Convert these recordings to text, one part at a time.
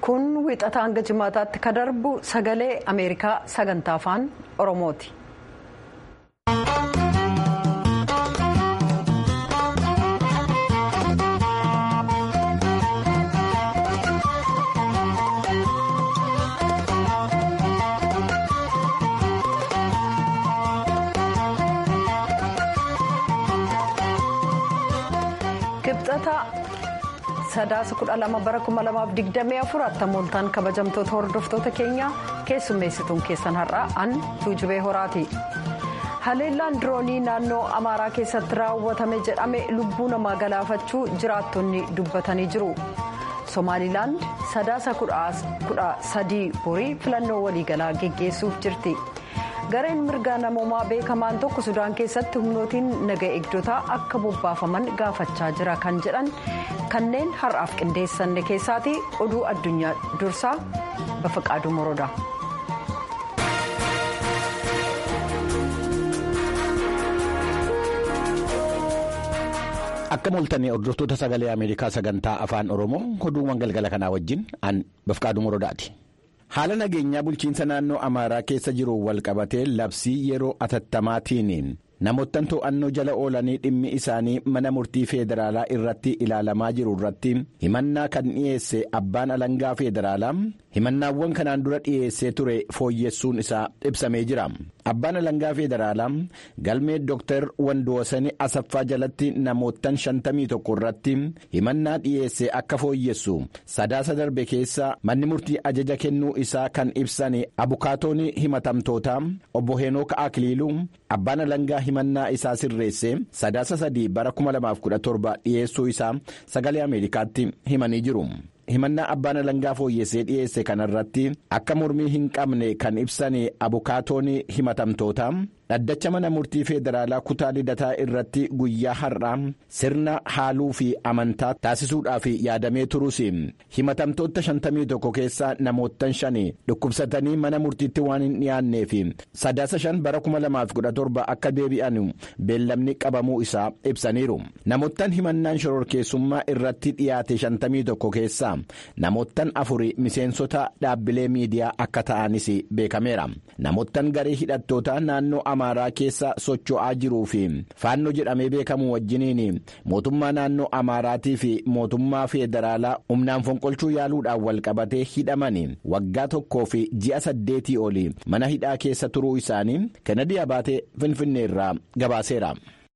kun wixata hanga jimaataatti ka darbu sagalee ameerikaa sagantaa afaan oromooti. kibxata sadaasa kudha lama bara kuma lamaaf digdamii afur attamooltaan kabajamtoota hordoftoota keenya keessummeessituun keessan har'aa an tuujubee horaati. haleellaan diroonii naannoo amaaraa keessatti raawwatame jedhame lubbuu namaa galaafachuu jiraattonni dubbatanii jiru. somaalilaand sadaasa kudha sadii borii filannoo waliigalaa geggeessuuf jirti. gareen mirgaa namoomaa beekamaan tokko sudaan keessatti humnootiin naga eegdotaa akka bobbaafaman gaafachaa jira kan jedhan kanneen har'aaf qindeessanne keessaati oduu addunyaa dursaa bafaqaaduu moroodha. akka moltanii hordoftoota sagalee ameerikaa sagantaa afaan oromoo oduuwwan galgala kanaa wajjin an bafqaaduu morodaati. haala nageenyaa bulchiinsa naannoo amaaraa keessa jiru walqabatee labsii yeroo atattamaatiin namoottan to'annoo jala oolanii dhimmi isaanii mana murtii feederaalaa irratti ilaalamaa jiru irratti himannaa kan dhiyeesse abbaan alangaa feederaalaa himannaawwan kanaan dura dhiyeessee ture fooyyessuun isaa ibsamee jira abbaan alangaa feederaalaa galmee dooktar wandoosanii asaffaa jalatti namoottan 51 irratti himannaa dhiyeesse akka fooyyessu sadaasa darbe keessa manni murtii ajaja kennuu isaa kan ibsan abukaatoon himatamtootaa obbo heenook akiliiluu abbaan alangaa himannaa isaa sirreesse sadaasa sadii bara 2017 dhiyeessuu isaa sagalee ameerikaatti himanii jiru. himannaa abbaan alangaa fooyyessee dhiyeesse kanarratti akka mormii hin qabne kan ibsan abukaatoon himatamtoota dhaddacha mana murtii feederaalaa kutaa lidataa irratti guyyaa har'aa sirna haaluu fi amantaa taasisuudhaaf yaadamee turus himatamtoota 51 keessaa namoottan shan dhukkubsatanii mana murtiitti waan hin dhiyaanneef sadaasa shan bara 2017 akka deebi'an beellamni qabamuu isaa ibsaniiru namoottan himannaan shororkeessummaa irratti dhiyaate 51 keessaa namoottan afuri miseensota dhaabbilee miidiyaa akka ta'anis beekameera namoottan garee hidhattoota naannoo amaaraa keessa socho'aa jiruu fi faannoo jedhamee beekamu wajjiniin mootummaa naannoo amaaraatii fi mootummaa feederaalaa humnaan fonqolchuu yaaluudhaan walqabatee hidhaman waggaa tokkoo fi ji'a saddeetii oli mana hidhaa keessa turuu isaanii kennedy abaatee finfinneerraa gabaaseera.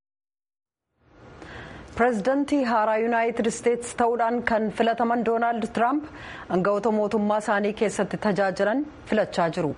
pireezidantii haaraa yuunaayitid isteetsi ta'uudhaan kan filataman doonaald tiraamp aangawoota mootummaa isaanii keessatti tajaajilan filachaa jiru.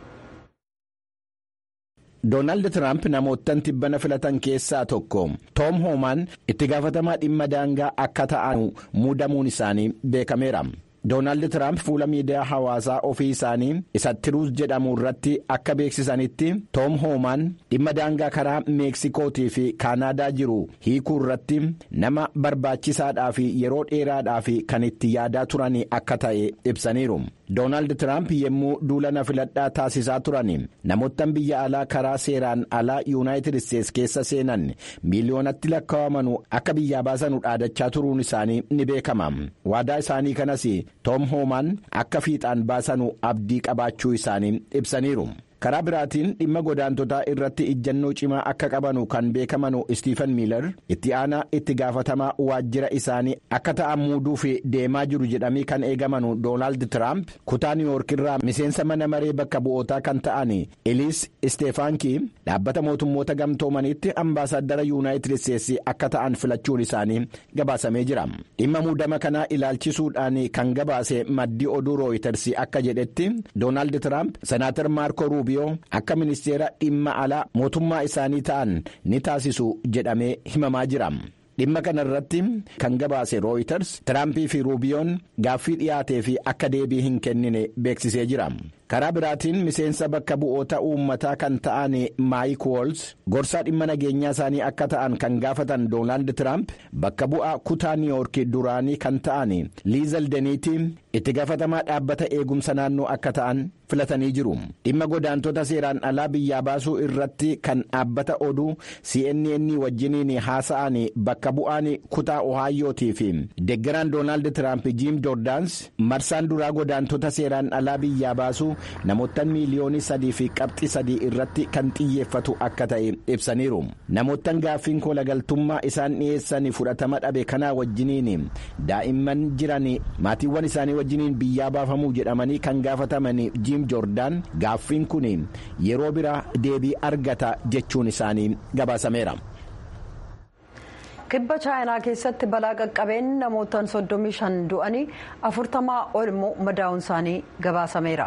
doonaald tiraamp namoottan tibbana filatan keessaa tokko toom hoomaan itti gaafatamaa dhimma daangaa akka ta'an muudamuun isaanii beekameera. doonaald tiraamp fuula miidiyaa hawaasaa ofii isaanii isa tiruus jedhamu irratti akka beeksisanitti toom hoomaan dhimma daangaa karaa meeksikootii fi kaanaadaa jiru hiikuu irratti nama barbaachisaadhaa fi yeroo dheeraadhaa fi kan itti yaadaa turan akka ta'e ibsaniiru. doonaald tiraamp yommuu duula filadhaa taasisaa turan namoottan biyya alaa karaa seeraan alaa yuunaayitid isteetsi keessa seenan miiliyoonatti lakkaawamanu akka biyyaa baasanu dhaadachaa turuun isaanii ni beekama waadaa isaanii kanas toom hoomaan akka fiixaan baasanu abdii qabaachuu isaanii ibsaniiru. karaa biraatiin dhimma godaantotaa irratti ijjannoo cimaa akka qabanu kan beekamanu istiifan miilar itti aanaa itti gaafatamaa waajjira isaanii akka ta'an muuduuf deemaa jiru jedhamii kan eegamanu doonaald tiraamp kutaa niiwuyoork irraa miseensa mana maree bakka bu'ootaa kan ta'an eliis isteefaankii dhaabbata mootummoota gamtoomaniitti ambaasaaddara yuunaayitid isteetsi akka ta'an filachuun isaanii gabaasamee jira dhimma muudama kanaa ilaalchisuudhaan kan gabaase maddii oduu rooyitersi akka jedhetti doonaald tiraamp senaatar maarko ruubi. akka ministeera dhimma alaa mootummaa isaanii ta'an ni taasisu jedhamee himamaa jira. dhimma kana irratti kan gabaase rooyiters tiraampii fi ruubiyoon gaaffii dhiyaatee fi akka deebii hin kennine beeksisee jira. karaa biraatiin miseensa bakka bu'oota uummataa kan ta'an maayik woolz gorsaa dhimma nageenyaa isaanii akka ta'an kan gaafatan doonaald tiraamp bakka bu'aa kutaa niiwuyoork duraanii kan ta'an liizaldeniitii itti gaafatamaa dhaabbata eegumsa naannoo akka ta'an filatanii jiru dhimma godaantota seeraan alaa biyyaa baasuu irratti kan dhaabbata oduu cnn wajjiniin haasa'an bakka bu'aan kutaa ohaayootii fi deeggaraan doonaald tiraamp jiim joordaans marsaan duraa godaantota seeraan alaa biyyaa baasuu namoota miiliyoonii sadii fi qabxii sadii irratti kan xiyyeeffatu akka ta'e ibsaniiru namoota gaaffiin kolagaltummaa isaan dhiyeessan fudhatama dhabe kanaa wajjiniin daa'imman jiran maatiiwwan isaanii wajjiniin biyyaa baafamuu jedhamanii kan gaafataman jiim joordaan gaaffiin kun yeroo biraa deebii argata jechuun isaanii gabaasameera. kibba chaayinaa keessatti balaa qaqqabeen namootaan 35 du'anii 40 ol immoo madaa'uun isaanii gabaasameera.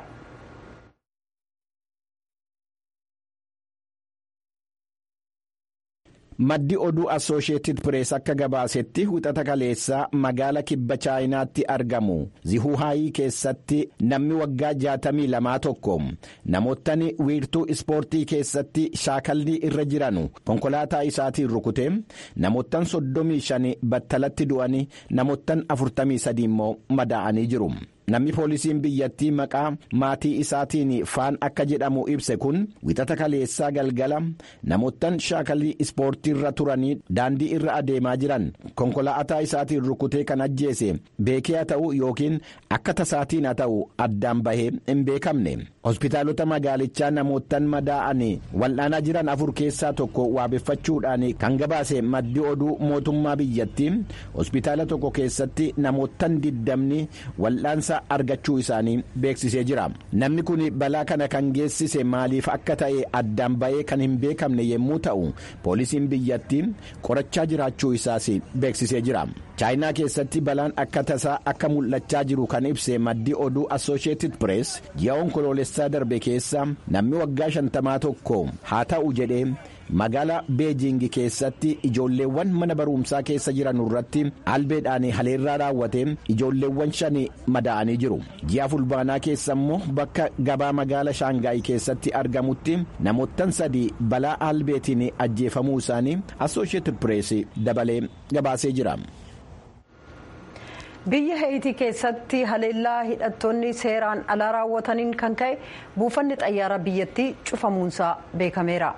maddi oduu assooshieetid pirees akka gabaasetti wixata kaleessaa magaala kibba chaayinaatti argamu zihuhaayii keessatti namni waggaa jaatamii lamaa tokko namootni wiirtuu ispoortii keessatti shaakallii irra jiran konkolaataa isaatiin rukute namoottan soddomii shan battalatti du'anii namoottan afurtamii sadii immoo madaa'anii jiru. namni poolisiin biyyattii maqaa maatii isaatiin faan akka jedhamu ibse kun wixata kaleessaa galgala namoottan shaakallii ispoortiirra turanii daandii irra adeemaa jiran konkolaataa isaatiin rukutee kan ajjeese beekee haa ta'u yookiin akka tasaatiin haa ta'u addaan bahee hin beekamne hospitaalota magaalichaa namoottan madaa'an wal'aanaa jiran afur keessaa tokko waabeffachuudhaan kan gabaase maddi oduu mootummaa biyyattii hospitaala tokko keessatti namoottan diddamni wal'aansa. argachuu isaanii beeksisee jira namni kun balaa kana kan geessise maaliif akka ta'e addaan ba'ee kan hin beekamne yommuu ta'u poolisiin biyyattii qorachaa jiraachuu isaas beeksisee jira chaayinaa keessatti balaan akka tasaa akka mul'achaa jiru kan ibse maddi oduu assooshieetid pirees ji'a onkoloolessaa darbe keessa namni waggaa shantamaa tokko haa ta'u jedhee. magaala beejingi keessatti ijoolleewwan mana barumsaa keessa jiran irratti albeedhaan haleerraa raawwate ijoolleewwan shan madaa'anii jiru ji'a fulbaanaa keessa immoo bakka gabaa magaala shaangaay keessatti argamutti namoottan sadii balaa albeetiin ajjeefamuu isaanii assooshieetid pirees dabalee gabaasee jira. biyya heeyitii keessatti haleellaa hidhattoonni seeraan alaa raawwataniin kan ka'e buufanni xayyaara biyyattii cufamuunsaa beekameera.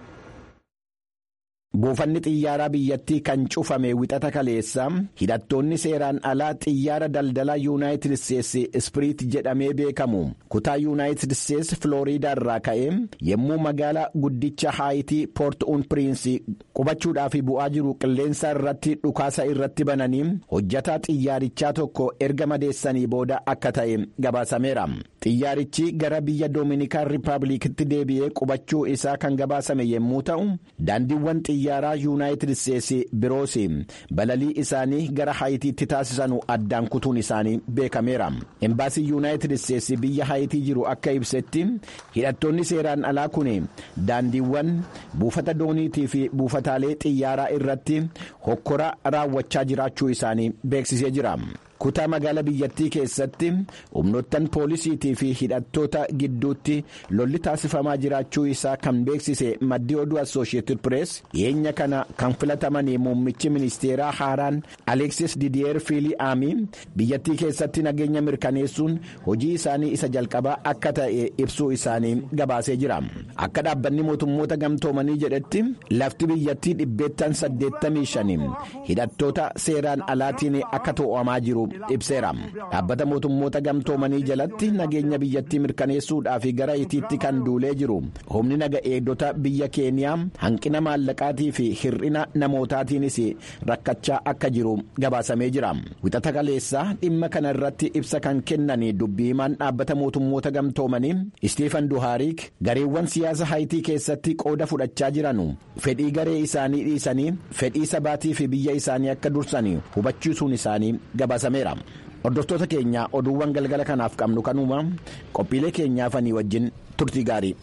buufanni xiyyaaraa biyyattii kan cufame wixata kaleessa hidhattoonni seeraan alaa xiyyaara daldalaa yuunaayitid isteetsi ispiriit jedhamee beekamu kutaa yuunaayitid isteetsi filooriidaa irraa ka'e yommuu magaala guddicha haayitii poort uun piriinsi qubachuudhaaf bu'aa jiru qilleensa irratti dhukaasa irratti bananii hojjataa xiyyaarichaa tokko erga madeessanii booda akka ta'e gabaasameera xiyyaarichi gara biyya doominikaan riippaabilikitti deebi'ee qubachuu isaa kan gabaasame yommuu ta'u daandiiwwan xiyyaaraa yuunaayitid isteetsi biroos balalii isaanii gara haayitiitti taasisanu addaan kutuun isaanii beekameera embaasii yuunaayitid isteetsi biyya haayitii jiru akka ibsetti hidhattoonni seeraan alaa kun daandiiwwan buufata dooniitii fi buufataalee xiyyaaraa irratti hokkora raawwachaa jiraachuu isaanii beeksisee jira. kutaa magaala biyyattii keessatti humnoottan poolisiitii fi hidhattoota gidduutti lolli taasifamaa jiraachuu isaa kan beeksise maddii oduu assooshieetid pirees dhiyeenya kana kan filatamanii muummichi ministeeraa haaraan aleeksis didiyeer fiilii aamii biyyattii keessatti nageenya mirkaneessuun hojii isaanii isa jalqabaa akka ta'e ibsuu isaanii gabaasee jira akka dhaabbanni mootummoota gamtoomanii jedhetti lafti biyyattii dhibbeettan 85 hidhattoota seeraan alaatiin akka to'amaa jiru. ibseera dhaabbata mootummoota gamtoomanii jalatti nageenya biyyattii mirkaneessuudhaaf gara itiitti kan duulee jiru humni naga eegdota biyya keeniyaa hanqina maallaqaatii fi hir'ina namootaatiinis rakkachaa akka jiru gabaasamee jira wixata kaleessaa dhimma kana irratti ibsa kan kennan dubbii himaan dhaabbata mootummoota gamtoomanii istiifan duhaariik gareewwan siyaasa haayitii keessatti qooda fudhachaa jiran fedhii garee isaanii dhiisanii fedhii sabaatii fi biyya isaanii akka dursan hubachiisuun isaanii gabaasameera. hordoftoota keenya oduuwwan galgala kanaaf qabnu kanuma qophiilee keenyaafanii wajjin turtii gaarii.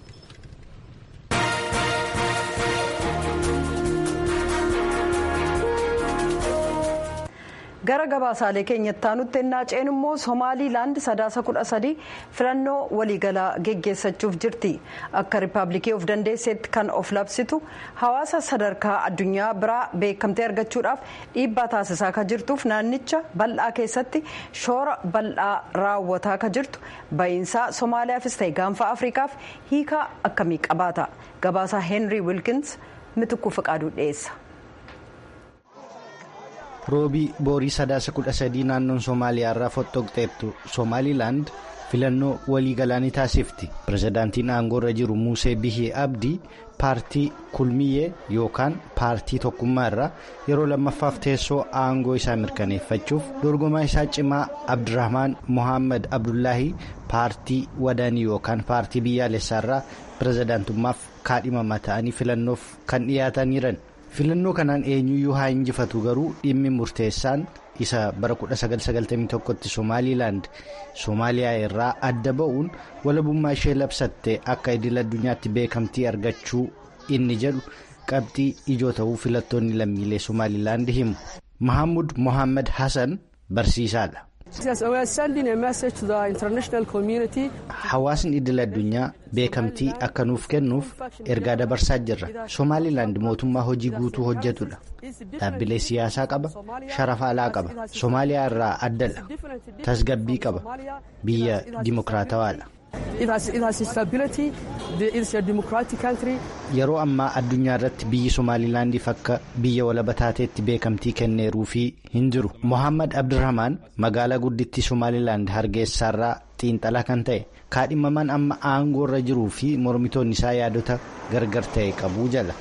gara gabaasaalee keenyatti aanutti ennaa ceenu immoo somaaliilaand sadaasa kudha sadii filannoo waliigalaa geggeessachuuf jirti akka riippaabilikii of dandeesseetti kan of labsitu hawaasa sadarkaa addunyaa biraa beekamtee argachuudhaaf dhiibbaa taasisaa ka jirtuuf naannicha bal'aa keessatti shoora bal'aa raawwataa ka jirtu ba'iinsaa somaaliyaafis ta'e gaanfa afrikaaf hiikaa akkamii qabaata gabaasaa heenrii wilkins mitukuu fiqaaduu dhiyeessa. roobii boorii sadaasa kudha sadii naannoon somaaliyaa irraa fottoqxeettu somaaliilaand filannoo waliigalaa ni taasifti pirezidaantiin aangoo irra jiru muusee bihii abdii paartii kulmiyyee yookaan paartii tokkummaa irraa yeroo lammaffaaf teessoo aangoo isaa mirkaneeffachuuf dorgomaa isaa cimaa abdirahmaan mohaammed abdullaahii paartii wadaanii yookaan paartii biyyaalessaa irraa pirezidaantummaaf kaadhimamaa ta'anii filannoof kan dhiyaataniiran. filannoo kanaan eenyuyyuu haa injifatu garuu dhimmi murteessaan isa bara 1991tti somaaliilaand soomaaliyaa irraa adda ba'uun walabummaa ishee labsatte akka idil addunyaatti beekamtii argachuu inni jedhu qabxii ijoo ta'uu filattoonni lammiilee somaaliilaand himu mahammud mohaammed hassan barsiisaadha. hawaasni idil addunyaa beekamtii akka nuuf kennuuf ergaa dabarsaa jirra somaaliilaand mootummaa hojii guutuu hojjetudha dhaabbilee siyaasaa qaba sharafa alaa qaba soomaaliyaa irraa addadha tasgabbii qaba biyya dimokiraatawaadha. yeroo ammaa addunyaa irratti biyyi somaaliilaandiif akka biyya walaba taateetti beekamtii kenneeruufii hin jiru mohaammed abdirahmaan magaalaa guddittii somaaliilaand hargeysaarraa xiinxalaa kan ta'e kaadhimamaan amma aangoo irra jiruu fi mormitoonni isaa yaadota gargar ta'e qabuu jala.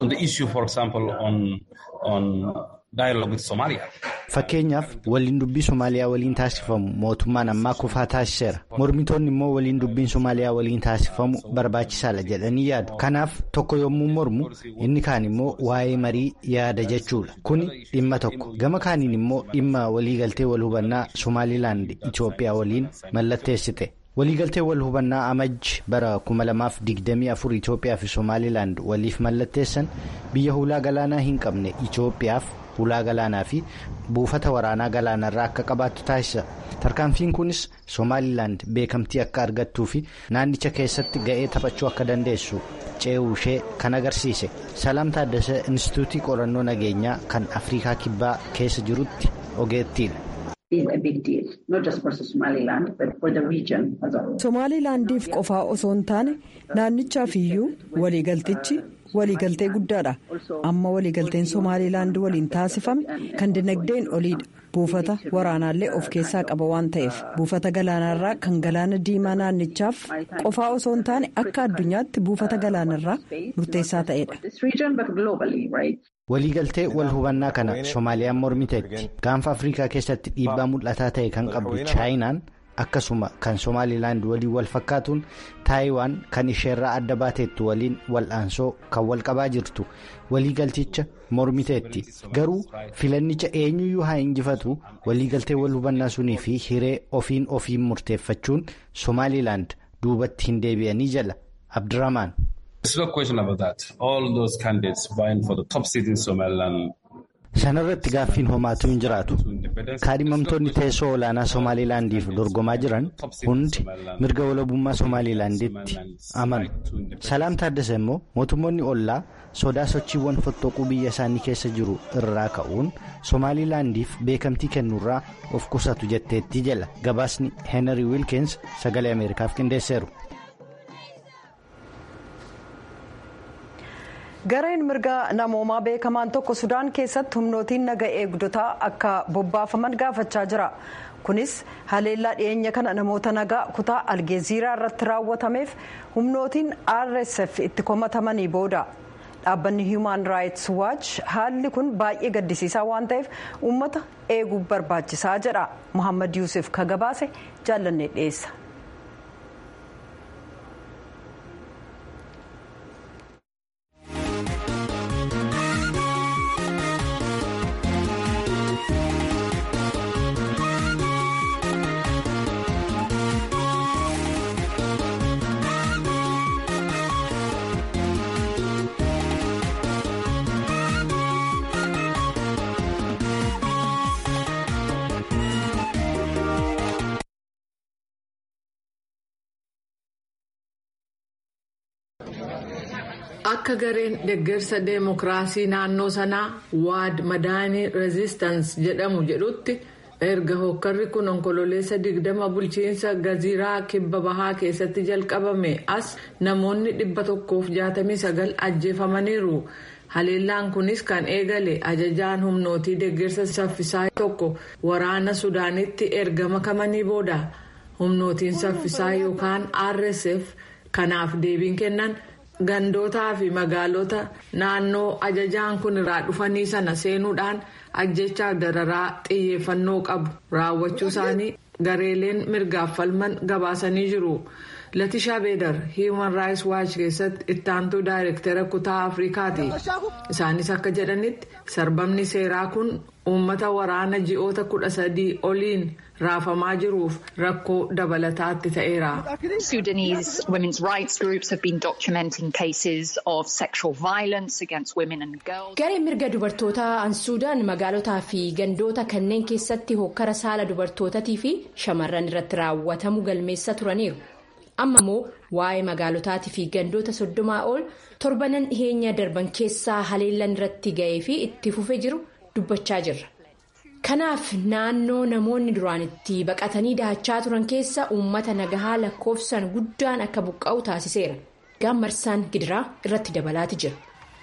fakkeenyaaf waliin dubbii somaaliyaa waliin taasifamu mootummaan ammaa kufaa taasiseera mormitoonni immoo waliin dubbiin somaaliyaa waliin taasifamu barbaachisaadha jedhanii yaadu kanaaf tokko yommuu mormu inni kaan immoo waa'ee marii yaada jechuudha kuni dhimma tokko gama kaaniin immoo dhimma waliigaltee wal hubannaa somaaliilaand itoophiyaa waliin mallatteessite. waliigaltee wal hubannaa amajji bara 2024 itoophiyaa fi somaaliilaand waliif mallatteessan biyya hulaa galaanaa hin qabne itoophiyaaf hulaa galaanaa fi buufata waraanaa galaanarraa akka qabaattu taasisa tarkaanfiin kunis somaaliilaand beekamtii akka argattuu fi naannicha keessatti ga'ee taphachuu akka dandeessu ce'uu ishee kan agarsiise salaam taaddasee instituutii qorannoo nageenyaa kan afrikaa kibbaa keessa jirutti ogeettiidha. somaaliilaandiif qofaa osoo hin taane naannichaaf iyyuu waliigaltichi waliigaltee guddaadha amma waliigalteen somaaliilaand waliin taasifame kan dinagdeen oliidha buufata waraanaallee of keessaa qaba waan ta'eef buufata galaanarraa kan galaana diimaa naannichaaf qofaa osoo hin taane akka addunyaatti buufata galaanarraa murteessaa ta'edha. waliigaltee wal hubannaa kana soomaaliyaan mormiteetti gaanfa afrikaa keessatti dhiibbaa mul'ataa ta'e kan qabdu chaayinaan akkasuma kan somaaliilaand waliin wal fakkaatuun taayiwaan kan isheerraa adda baateettu waliin wal'aansoo kan wal qabaa jirtu waliigalticha mormiteetti garuu filannicha eenyuyyuu haa injifatu waliigaltee wal hubannaa sunii fi hiree ofiin ofiin murteeffachuun somaaliilaand duubatti hin deebi'anii jala abdirahmaan. sanarratti gaaffiin homaatu hin jiraatu kaadhimamtoonni teessoo olaanaa somaaliilaandiif dorgomaa jiran hundi mirga walabummaa somaaliilaanditti amanu salaam taaddasa immoo mootummoonni ollaa sodaa sochiiwwan fottoquu biyya isaanii keessa jiru irraa ka'uun somaaliilaandiif beekamtii kennuurraa of qusatu jetteetti jala gabaasni heenarii wiilkins sagalee ameerikaaf qindeesseeru. gareen mirga namoomaa beekamaan tokko sudaan keessatti humnootiin naga eegdotaa akka bobbaafaman gaafachaa jira kunis haleellaa dhiyeenya kana namoota nagaa kutaa algeeziraa irratti raawwatameef humnootiin rsf itti komatamanii booda dhaabbanni human rights watch haalli kun baay'ee gaddisiisaa waan ta'eef uummata eeguu barbaachisaa jedha muhammad yuusuf ka gabaase jaallannee dhiyeessa. akka gareen deeggarsa deemokiraasii naannoo sanaa waad madaanii reezistans jedhamu jedhutti erga hokkarri kun onkololeessa digdama bulchiinsa gaziiraa kibba bahaa keessatti jalqabame as namoonni dhibba tokkoof jaatamii sagal ajjeefamaniiru haleellaan kunis kan eegale ajajaan humnootii deeggarsa saffisaa tokko waraana sudaanitti erga makamanii booda humnootiin saffisaa yookaan rsf kanaaf deebiin kennan. gandootaa fi magaalota naannoo ajajaan kun irraa dhufanii sana seenuudhaan ajjechaaf dararaa xiyyeeffannoo qabu raawwachuu isaanii gareeleen mirgaaf falman gabaasanii jiru latishaa beedar hiiman raayis waachi keessatti ittaantuu daayirektera kutaa afrikaati isaanis akka jedhanitti sarbamni seeraa kun uummata waraana ji'oota kudha sadii oliin raafamaa jiruuf rakkoo dabalataatti ta'eera. Sudanese women's rights groups have been documenting cases of sexual violence against women and girls. Gareen mirga dubartootaa an Suudaan magaalotaa fi gandoota kanneen keessatti hokkara saala dubartootatii fi shamarran irratti raawwatamu galmeessaa turaniiru. Amma immoo waa'ee magaalotaatii fi gandoota soddomaa ol torbanan dhiheenya darban keessaa haleellan irratti ga'ee fi itti fufee jiru dubbachaa jirra. Kanaaf naannoo namoonni duraan itti baqatanii dahachaa turan keessa uummata nagahaa lakkoofsaan guddaan akka buqqa'u taasiseera. Gaammarsaan gidiraa irratti dabalaati jira.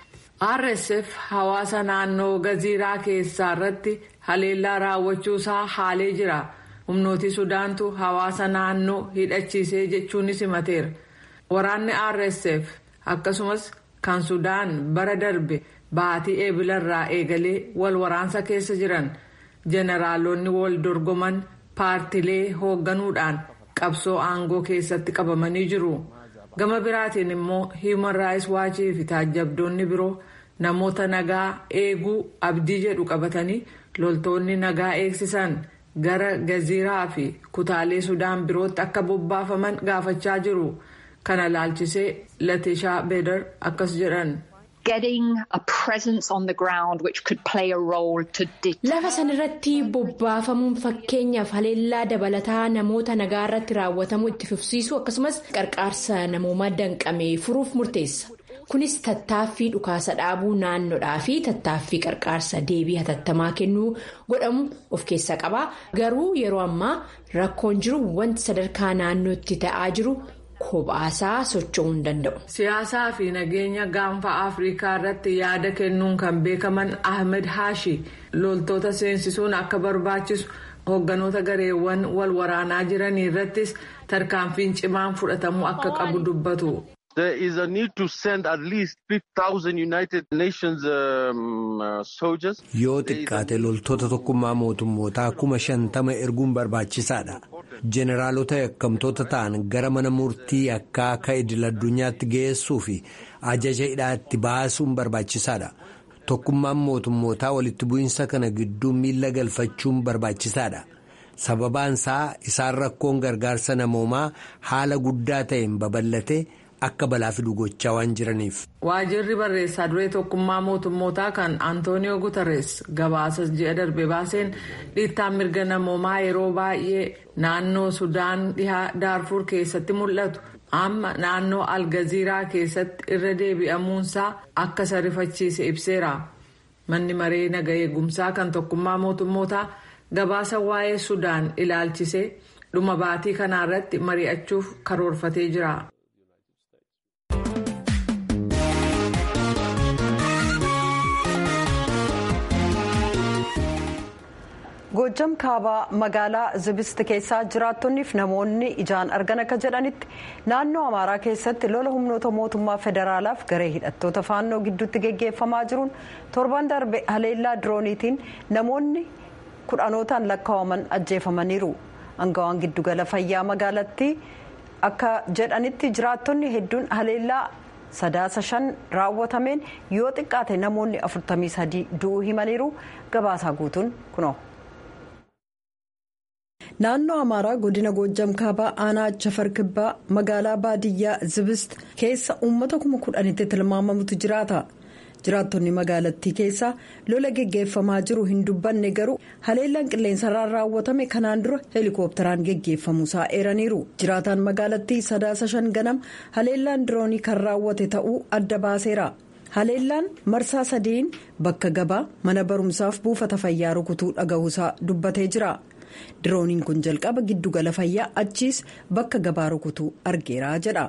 rsf hawaasa naannoo gaziiraa keessaa irratti haleellaa raawwachuusaa haalee jira humnooti sudaantu hawaasa naannoo hidhachiisee jechuunis himateera waraanni rsf akkasumas kan sudaan bara darbe baatii eebilarraa eegalee wal waraansa keessa jiran jeneraalonni wal dorgoman paartilee hoogganuudhaan qabsoo aangoo keessatti qabamanii jiru. gama biraatiin immoo hiiman raayis waachii fi taajjabdoonni biroo namoota nagaa eeguu abdii jedhu qabatanii loltoonni nagaa eegsisan gara gaziiraa fi kutaalee sudaan birootti akka bobbaafaman gaafachaa jiru kana laalchisee latishaa beedar akkas jedhan. Lafa sanarratti bobbaafamuun fakkeenyaaf haleellaa dabalataa namoota nagaa irratti raawwatamu itti fufsiisu akkasumas qarqaarsa namoomaa danqame furuuf murteessa. Kunis tattaaffii dhukaasa dhaabuu naannoodhaa fi tattaaffii qarqaarsa deebii hatattamaa kennuu godhamu of keessaa qaba. Garuu yeroo ammaa rakkoon jiru wanti sadarkaa naannootti ta'aa jiru. Kophaasaa socho'uu hin danda'u. Siyaasaa fi nageenya gaanfa Afrikaa irratti yaada kennuun kan beekaman Ahmed Hashi loltoota seensisuun akka barbaachisu hoogganoota gareewwan wal waraanaa jiranii irrattis tarkaanfiin cimaan fudhatamuu akka qabu dubbatu. There is a need to send at least 5,000 United Nations um, uh, soldiers. Yoo xiqqaate loltoota tokkummaa mootummootaa kuma shantama erguun barbaachisaadha. Jeneraalota yakkamtoota ta'an gara mana murtii akka akka idil addunyaatti geessuu fi ajaja hidhaatti baasuun barbaachisaadha. Tokkummaan mootummootaa walitti bu'iinsa kana gidduu miila galfachuun barbaachisaadha. Sababaan isaa isaan rakkoon gargaarsa namoomaa haala guddaa ta'een babal'ate. akka balaa fiduu gochaa waan jiraniif. Waajirri barreessaa duree tokkummaa mootummootaa kan Antooniyoo Guterres gabaasa ji'a darbe baaseen dhiittaan mirga namoomaa yeroo baay'ee naannoo Sudaan dhihaa Daarfur keessatti mul'atu. Amma naannoo Algaziiraa keessatti irra deebi'amuunsaa akka sarifachiise ibseera. Manni maree naga eegumsaa kan tokkummaa mootummootaa gabaasa waa'ee Sudaan ilaalchisee dhuma baatii kanaarratti mari'achuuf karoorfatee jira. Goojjam kaabaa magaalaa Zibist keessaa jiraattonniif namoonni ijaan argan akka jedhanitti naannoo Amaaraa keessatti lola humnoota mootummaa federaalaaf garee hidhattoota faannoo gidduutti geggeeffamaa jiruun torban darbe haleellaa dirooniitiin namoonni kudhanootaan lakkaa'aman ajjeefamaniiru. Angawaan giddugala fayyaa magaalattii akka jedhanitti jiraattonni hedduun haleellaa sadaasa shan raawwatameen yoo xiqqaate namoonni afurtamii sadii du'uu himaniiru gabaasaa guutuun kunoo. naannoo amaaraa godina goojjam kaabaa aanaa achafar kibbaa magaalaa baadiyyaa zibist keessa uummata kuma kudhanitti tilmaamamutu jiraata jiraattonni magaalattii keessaa lola geggeeffamaa jiru hin dubbanne garuu haleellaan qilleensarraan raawwatame kanaan dura heelikoopteraan geggeeffamuusaa eeraniiru jiraataan magaalattii sadaasa shan ganam haleellaan diroonii kan raawwate ta'uu adda baaseera haleellaan marsaa sadiin bakka gabaa mana barumsaaf buufata fayyaa rukutuu dhaga'uusaa dubbatee jira dirooniin kun jalqaba giddugala fayyaa achiis bakka gabaa rukutuu argeera jedha.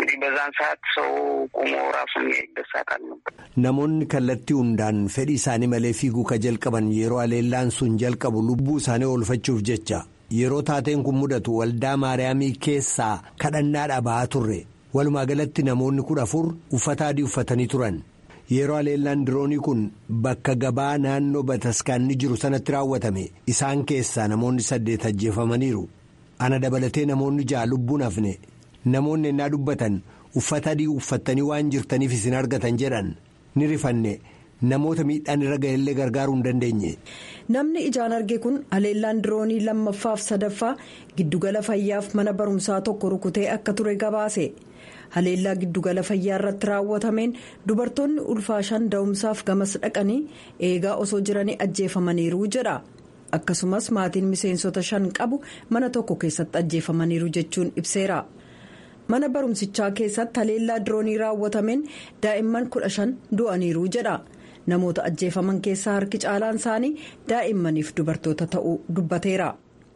Namoonni kallattii hundaan fedhii isaanii malee fiiguu ka jalqaban yeroo haleellaan sun jalqabu lubbuu isaanii oolfachuuf jecha yeroo taateen kun mudatu waldaa maariyaamii keessaa kadhannaadhaa ba'aa turre walumaa galatti namoonni kudha afur uffata adii uffatanii turan yeroo haleellaan diroonii kun bakka gabaa naannoo bataskaanni jiru sanatti raawwatame isaan keessaa namoonni saddeet ajjeefamaniiru ana dabalatee namoonni ja'a lubbuun hafne. namoonni ennaa dubbatan uffata adii uffattanii waan jirtaniif isin argatan jedhan ni rifanne namoota miidhaan irra ga'ellee gargaaruu hin dandeenye. namni ijaan arge kun haleellaan diroonii lammaffaaf sadaffaa giddugala fayyaaf mana barumsaa tokko rukutee akka ture gabaase haleellaa giddugala fayyaa irratti raawwatameen dubartoonni ulfaa shan da'umsaaf gamas dhaqanii eegaa osoo jiranii ajjeefamaniiru jedha. akkasumas maatiin miseensota shan qabu mana tokko keessatti ajjeefamaniiru jechuun ibseera. mana barumsichaa keessatti haleellaa diroonii raawwatameen daa'imman kudha shan du'aniiru jedha namoota ajjeefaman keessaa harki caalaan isaanii daa'immaniif dubartoota ta'uu dubbateera.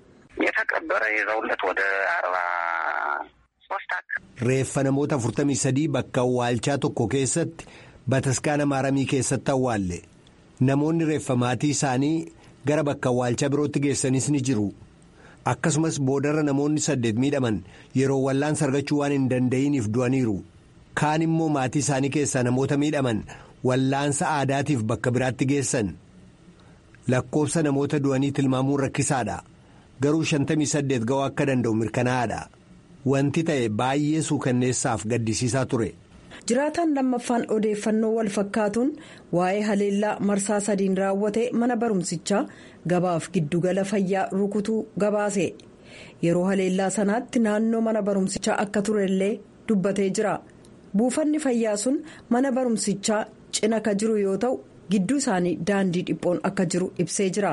reeffa namoota 43 bakka awwaalchaa tokko keessatti bataskaana maaramii keessatti awwaalle namoonni reeffa maatii isaanii gara bakka awwaalchaa birootti geessanis ni jiru. akkasumas boodarra namoonni saddeet miidhaman yeroo wallaansa argachuu waan hin danda'iniif du'aniiru kaan immoo maatii isaanii keessaa namoota miidhaman wallaansa aadaatiif bakka biraatti geessan lakkoofsa namoota du'anii tilmaamuun rakkisaadha garuu 58 ga'uu akka danda'u mirkanaa'aadha wanti ta'e baay'ee suukanneessaaf gaddisiisaa ture. jiraataan lammaffaan odeeffannoo wal fakkaatuun waa'ee haleellaa marsaa sadiin raawwate mana barumsichaa gabaaf giddugala fayyaa rukutuu gabaase yeroo haleellaa sanaatti naannoo mana barumsichaa akka turellee dubbatee jira buufanni fayyaa sun mana barumsichaa cina ka jiru yoo ta'u gidduu isaanii daandii dhiphoon akka jiru ibsee jira.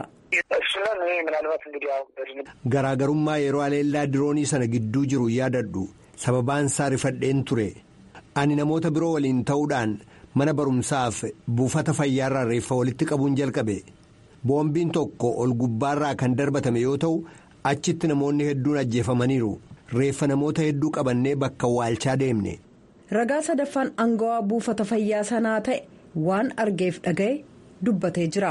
garaagarummaa yeroo haleellaa diroonii sana gidduu jiru yaadadhu sababaan isaa rifadheen ture. ani namoota biroo waliin ta'uudhaan mana barumsaaf buufata fayyaarraa reeffa walitti qabuun jalqabe boombiin tokko ol gubbaarraa kan darbatame yoo ta'u achitti namoonni hedduun ajjeefamaniiru reeffa namoota hedduu qabannee bakka awwaalchaa deemne. ragaa sadaffaan aangawaa buufata fayyaa sanaa ta'e waan argeef dhaga'e dubbatee jira.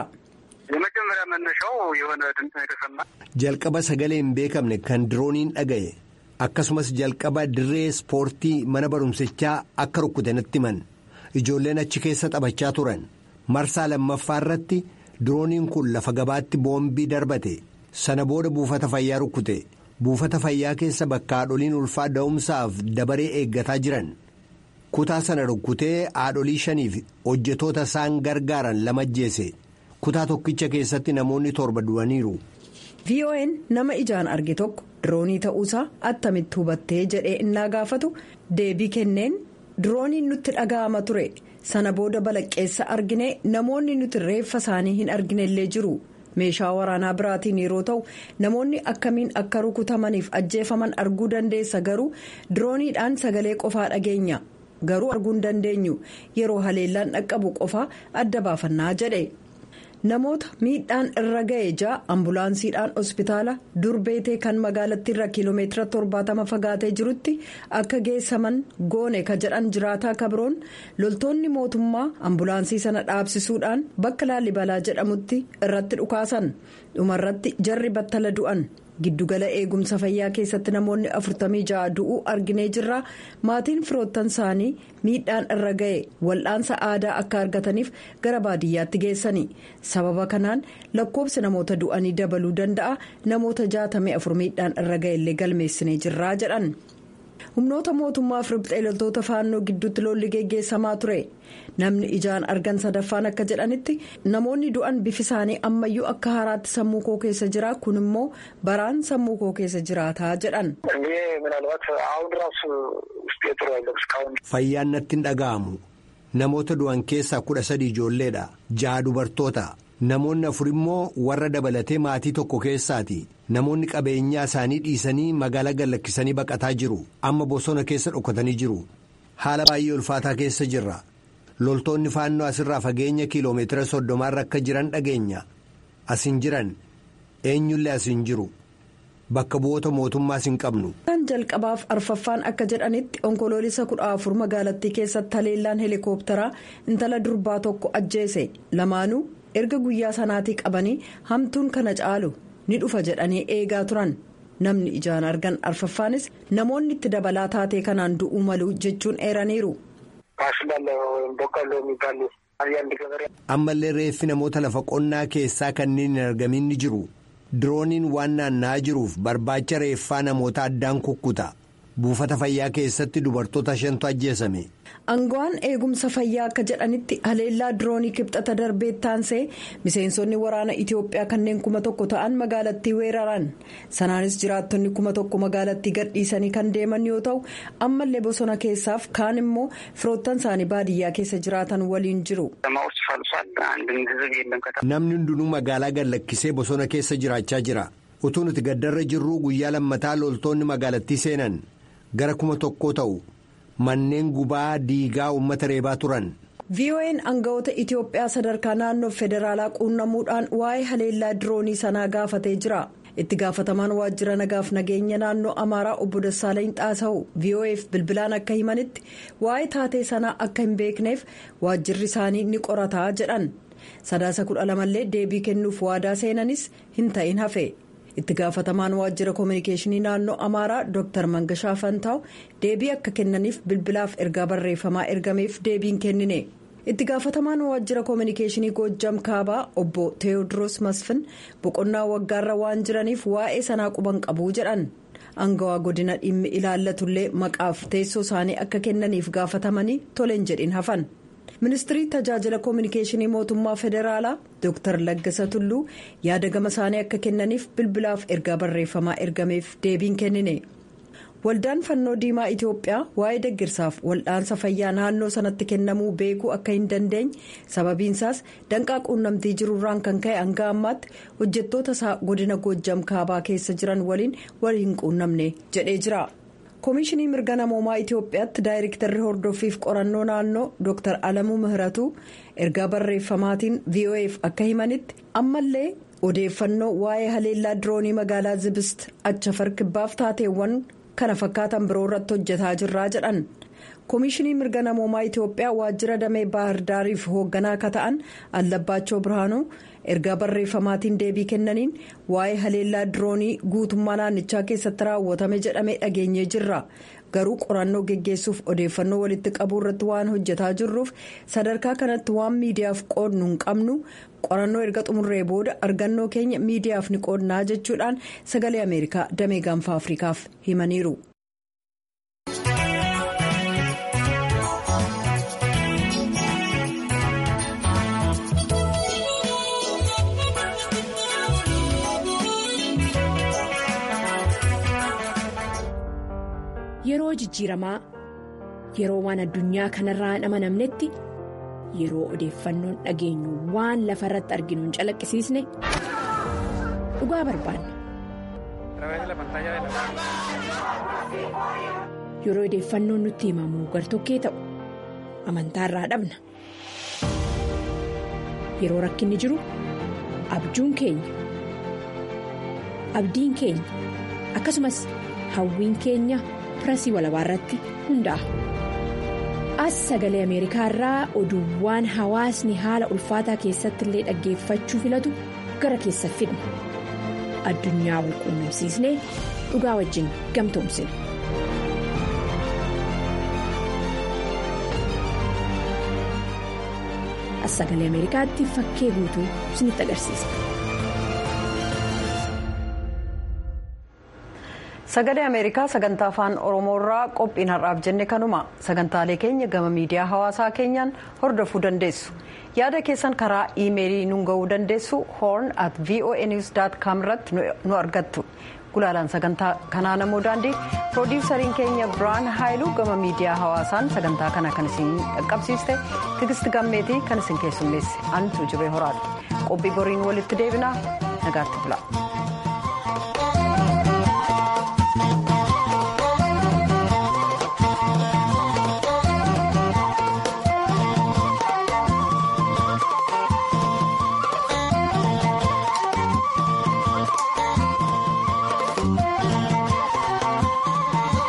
jalqaba sagalee hin beekamne kan dirooniin dhaga'e. akkasumas jalqaba dirree ispoortii mana barumsichaa akka rukkute natti himan ijoolleen achi keessa taphachaa turan marsaa lammaffaa irratti dirooniin kun lafa gabaatti boombii darbate sana booda buufata fayyaa rukkute buufata fayyaa keessa bakka haadholiin ulfaa da'umsaaf dabaree eeggataa jiran kutaa sana rukkutee haadholii shaniif hojjetoota isaan gargaaran lama ajjeese kutaa tokkicha keessatti namoonni torba du'aniiru. vo'n nama ijaan arge tokko diroonii ta'uusaa attamitti hubattee jedhee innaa gaafatu deebii kenneen dirooniin nutti dhaga'ama ture sana booda balaqqeessa argine namoonni nuti reeffa isaanii hin arginellee jiru meeshaa waraanaa biraatiin yeroo ta'u namoonni akkamiin akka rukutamaniif ajjeefaman arguu dandeessa garuu dirooniidhaan sagalee qofaa dhageenya garuu arguu hin dandeenyu yeroo haleellaan dhaqqabu qofaa adda baafannaa jedhe. namoota miidhaan irra ga'e ja'a ambulaansiidhaan hospitaala durbeetee kan magaalattiirra kiiloomeetira torbaatama fagaatee jirutti akka geessaman goone ka jedhan jiraataa kabroon loltoonni mootummaa ambulaansii sana dhaabsisuudhaan bakka laalibalaa jedhamutti irratti dhukaasan dhumarratti jarri battala du'an giddugala eegumsa fayyaa keessatti namoonni afurtamii ja'a du'uu arginee jirra maatiin firoottan isaanii miidhaan irra ga'e wal'aansa aadaa akka argataniif gara baadiyyaatti geessani sababa kanaan lakkoobsi namoota du'anii dabaluu danda'a namoota jaatamii afur miidhaan irra ga'e illee galmeessinee jirraa jedhan. humnoota mootummaaf riphxee loltoota faannoo gidduutti lolli geggeessamaa ture namni ijaan argan sadaffaan akka jedhanitti namoonni du'an bifi isaanii ammayyuu akka haaraatti sammuu koo keessa jira kun immoo baraan sammuu koo keessa jiraataa jedhan. fayyaan natti hin dhaga'amu namoota du'an keessaa kudha sadi ijoolleedha ja'a dubartoota namoonni afur immoo warra dabalatee maatii tokko keessaati namoonni qabeenyaa isaanii dhiisanii magaalaa gallakkisanii baqataa jiru amma bosona keessa dhokatanii jiru haala baay'ee ulfaataa keessa jirra loltoonni faannoo asirraa fageenya kiiloomeetira soddomaarra akka jiran dhageenya asin jiran eenyullee asin jiru bakka bu'oota mootummaas hin qabnu. kan jalqabaaf arfaffaan akka jedhanitti onkoloolisa kudha afur magaalattii keessatti haleellaan heelikooptaraa intala durbaa tokko ajjeese lamaanuu erga guyyaa sanaatii qabanii hamtuun kana caalu ni dhufa jedhanii eegaa turan namni ijaan argan arfaffaanis namoonni itti dabalaa taatee kanaan du'uu malu jechuun eeraniiru. ammallee reeffi namoota lafa qonnaa keessaa kanneen hin argamin ni jiru dirooniin waan naanna'aa jiruuf barbaacha reeffaa namoota addaan kukkuta buufata fayyaa keessatti dubartoota shantu ajjeesame. Angawaan eegumsa fayyaa akka jedhanitti haleellaa diroonii kibxata darbee taansee miseensonni waraana Itiyoophiyaa kanneen kuma tokko ta'an magaalattii weeraran sanaanis jiraattonni kuma tokko magaalattii gadhiisanii kan deeman yoo ta'u ammallee bosona keessaaf kaan immoo firoottan isaanii baadiyyaa keessa jiraatan waliin jiru. Namni hundinuu magaalaa gallakkisee bosona keessa jiraachaa jira utuu nuti gaddarra jirruu guyyaa lammataa loltoonni magaalattii seenan gara kuma tokkoo ta'u. manneen gubaa diigaa uummata reebaa turan. VOA'n aangawoota Itiyoophiyaa sadarkaa naannoo federaalaa quunnamuudhaan waa'ee haleellaa diroonii sanaa gaafatee jira. itti gaafatamaan waajjira nagaaf nageenya naannoo amaaraa obbo Dassaalany Xaasawu VOA'f bilbilaan akka himanitti waa'ee taatee sanaa akka hin beekneef waajjirri isaanii ni qorataa jedhan sadaasa kudha lamallee deebii kennuuf waadaa seenanis hin ta'in hafe. itti gaafatamaan waajjira koominikeeshinii naannoo amaaraa dr mangashaa fantaaw deebii akka kennaniif bilbilaaf ergaa barreeffamaa ergameef deebiin kennine itti gaafatamaan waajjira koominikeeshinii goojjam kaabaa obbo teewodiroos masfin boqonnaa waggaarra waan jiraniif waa'ee sanaa quban qabuu jedhan angawaa godina dhimmi ilaallatullee maqaaf teessoo isaanii akka kennaniif gaafatamanii toleen jedhin hafan. ministirii tajaajila koominikeeshinii mootummaa federaalaa dr laggasa tulluu yaada gama isaanii akka kennaniif bilbilaaf ergaa barreeffamaa ergameef deebiin kennine waldaan fannoo diimaa itiyoophiyaa waa'ee deggirsaaf waldhaansa fayyaa naannoo sanatti kennamuu beekuu akka hin dandeenye sababiinsaas danqaa quunnamtii jirurraan kan ka'e hanga ammaatti hojjettoota isaa godina goojjam kaabaa keessa jiran waliin wal hin quunnamne jedhee jira. koomishinii mirga namoomaa itiyoophiyaatti daayirektarri hordoffiif qorannoo naannoo dr alamuu mihiratu ergaa barreeffamaatiin vo'eef akka himanitti ammallee odeeffannoo waa'ee haleellaa diroonii magaalaa zibist achafar kibbaaf taateewwan kana fakkaatan biroo irratti hojjetaa jirraa jedhan koomishinii mirga namoomaa itiyoophiyaa waajjira damee baahirdaariif hoogganaa akka ta'an allabbaachoo birhaanuu ergaa barreeffamaatiin deebii kennaniin waa'ee haleellaa diroonii guutummaa naannichaa keessatti raawwatame jedhamee dhageenyee jirra garuu qorannoo geggeessuuf odeeffannoo walitti qabuu irratti waan hojjetaa jirruuf sadarkaa kanatti waan miidiyaaf qoodnu hin qabnu qorannoo erga xumurree booda argannoo keenya miidiyaaf ni qoodnaa jechuudhaan sagalee ameerikaa damee gaanfa afrikaaf himaniiru. Yeroo jijjiiramaa yeroo waan addunyaa kanarraa hin amanamnetti yeroo odeeffannoon dhageenyu waan lafa irratti arginu hin calaqqisiisne dhugaa barbaanna. Yeroo odeeffannoon nutti himamu gartokkee ta'u amantaarraa dhabna. Yeroo rakkinni jiru abjuun keenya abdiin keenya akkasumas hawwiin keenya. pirasii walabaa irratti hundaa'a. As sagalee Ameerikaa irraa oduuwwan hawaasni haala ulfaataa keessatti illee dhaggeeffachuu filatu gara keessa fidna. Addunyaa wal quunnamsiisnee dhugaa wajjin gamtoomsina. As sagalee Ameerikaatti fakkee guutuu isinitti agarsiisa. sagalee ameerikaa sagantaa afaan oromoorraa qophiin har'aaf jenne kanuma sagantaalee keenya gama miidiyaa hawaasaa keenyaan hordofuu dandeessu yaada keessan karaa iimeelii nuun ga'uu dandeessu horn at voanews com irratti nu argattu gulaalaan sagantaa kanaa namoo daandii piroodiwusariin keenya biraan haayiluu gama miidiyaa hawaasaan sagantaa kana kan isin qaqqabsiiste tigisti gammeetii kan isin keessummeesse an tuujubee horaadha qophii boriin walitti deebinaa nagaatti bula.